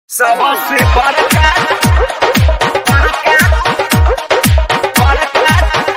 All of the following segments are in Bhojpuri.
सबसे बड़का बड़का बड़का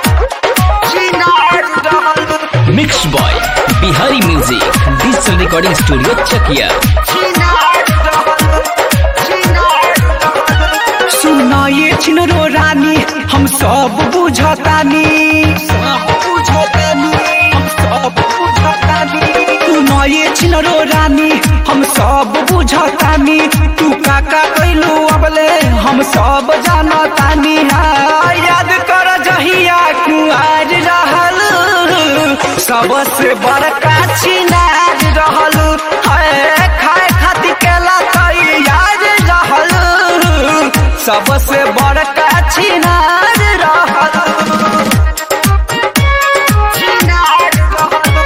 चिनार रहल mix boy Bihari music digital recording studio Chakia चिनार रहल चिनार रहल सुना ये छिनरो रानी हम सब बुझतानी सब बुझतानी हम सब बुझतानी तू ना ये छिनरो रानी हम सब बुझतानी तू काका कैलू अबले हम सब जानतानी हाँ, याद कर जहिया कुआर रहल सबसे बड़का छिनार रहल है खाए खातिर केला तैयार रहल सबसे बड़का छिनार रहल चिनार रहल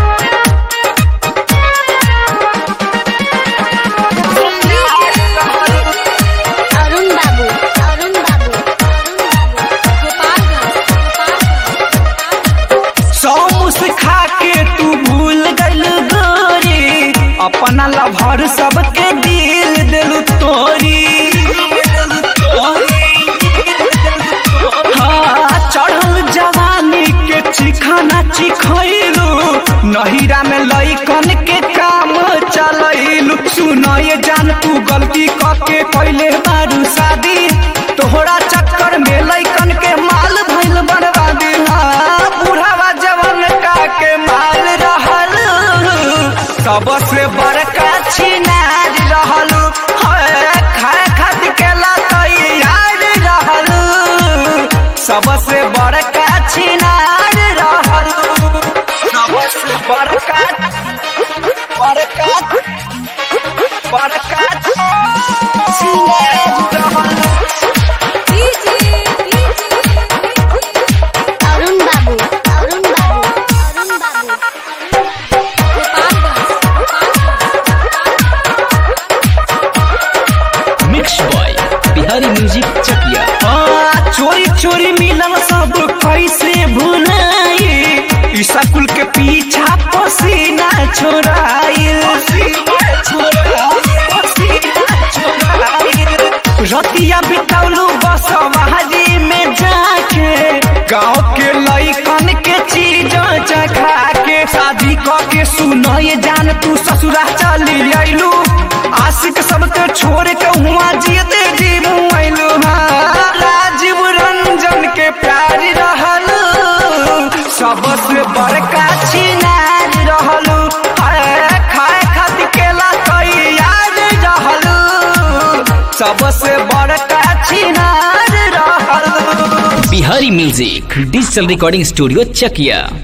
चिनार रहल अरुण बाबू अरुण बाबू सौ मुस्खा के तू भूल गइल गोरी अपना लभर सबके दिल दिल तोरी हाँ, चढ़ल जवानी के चिखाना चिखैलू नहिरा में लइकन के काम चलैलू सुन ये जान तू गलती करके पहले बारू शादी तोहरा चक्कर में लइकन के माल भइल बर्बादी हाँ, बुढ़ावा जवन का के माल रहल सबसे बड़का छिनार रहल है, खाए खातिर केला तैयार रहल सबसे बड़का छिनार रहल सबसे बड़का बड़का बड़का चिनार रहल Arun Babu Arun Babu Arun Babu mix boy Bihari music Chakia हाँ, चोरी चोरी मिलन सब कैसे भुलाई ई स्कूल के पीछा पसीना छोड़ाइल रतिया बितौलू बसवारी में जाके गाँव के लइकन के चीज चखा के शादी क के सुनो ये जान तू ससुरा चली अइलू आशिक सबके छोड़ के हुआ जियते जी मुआइलू हाँ, राजीव रंजन के प्यार रहल सबसे बड़का छिनार रहल है, खाए खातिर केला तैयार रहल सबसे बड़का छिनार रहल Bihari music digital recording studio चकिया